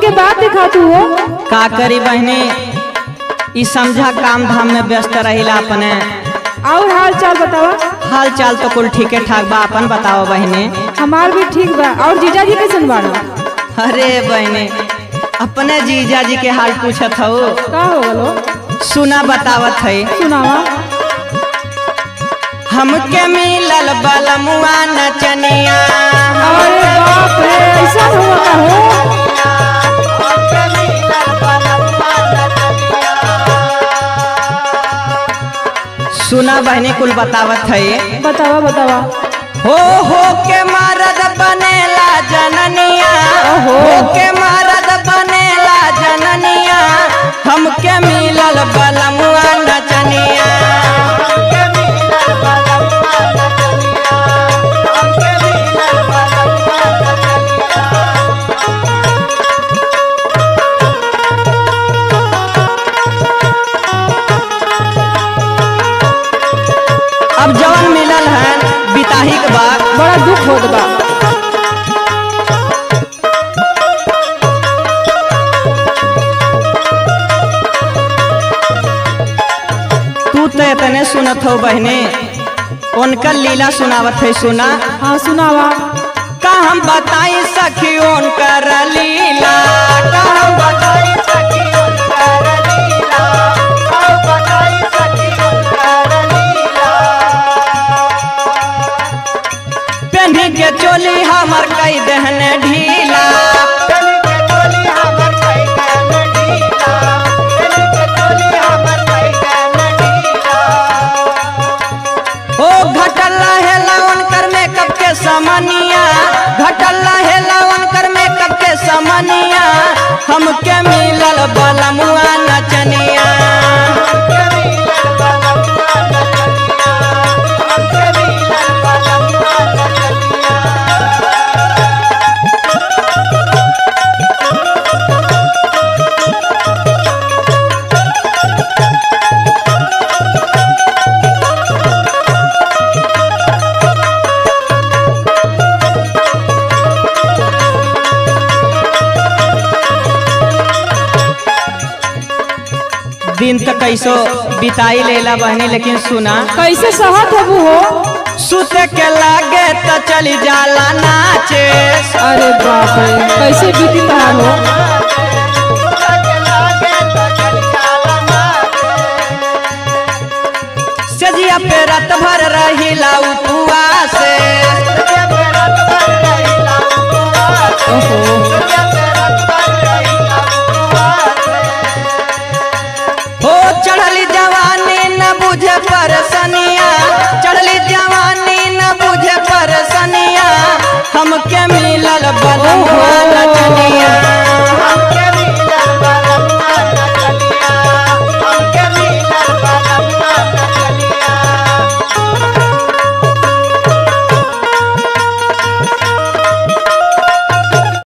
के बात दिखा तू हो का करी बहनी ई समझा काम धाम में व्यस्त रहिला अपने और हाल चाल बतावा हाल चाल तो कुल ठीके ठाक बा अपन बताओ बहनी हमार भी ठीक बा और जीजा जी कैसन बाड़ा अरे बहनी अपने जीजा जी के हाल पूछत हो का हो गलो सुना बतावत है सुनावा हमके मिलल बलमुआ नचनिया अरे बाप रे ऐसा हुआ का हो सुना बहनी कुल बतावत है बतावा बतावा हो हो के मरद बनेला जननिया हो के मरद बनेला जननिया हमके मिलल बलमुआ नचनिया अब जवन मिलल है बिताही के बाद बड़ा दुख होत बा तू तो इतने सुनत हो बहने उनका लीला सुनावत है सुना हाँ सुनावा का हम बताई सखी उनकर लीला का हम बताई सखी उनकर लीला का हम बताई सखी उनकर लीला पेन्ही के चोली हमर कई दहन ढीला पेन्ही के चोली हमर कई दहन ढीला पेन्ही के चोली हमर कई दहन ढीला ओ घटल है लवन कर मेकअप के समनिया घटल है लवन कर मेकअप के समनिया हमके मिलल बलमुआ नचनिया दिन तक कैसो बिताई लेला बहनी लेकिन सुना कैसे सहत हबू हो सुत के लागे तो चली जाला नाचे अरे बाप रे कैसे बीती तहार हो सजिया पे रात भर रहिला उपवासे हो चढ़ली जवानी न बुझे परसनिया चढ़ली जवानी न बुझे परसनिया